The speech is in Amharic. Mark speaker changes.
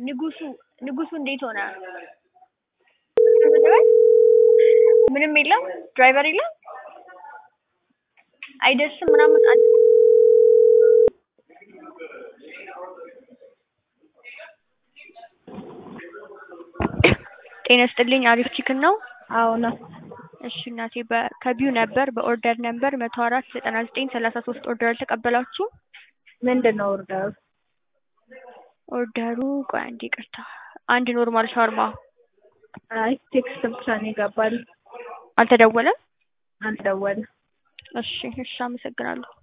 Speaker 1: ንጉሱ ንጉሱ እንዴት ሆነ? ምንም የለም ድራይቨር የለም አይደርስም ምናምን አለ ጤና ይስጥልኝ አሪፍ ቺክን ነው?
Speaker 2: አዎ ነው።
Speaker 1: እሺ እናቴ በ- ከቢዩ ነበር በኦርደር ነበር መቶ አራት ዘጠና ዘጠኝ ሰላሳ ሶስት ኦርደር አልተቀበላችሁም?
Speaker 2: ምንድን ነው ኦርደሩ?
Speaker 1: ኦርደሩ ቆይ አንዴ ይቅርታ አንድ ኖርማል ሻርማ
Speaker 2: አይ ቴክስት ብቻ ነው ይገባል።
Speaker 1: አልተደወለም?
Speaker 2: አልደወለም።
Speaker 1: እሺ እሺ አመሰግናለሁ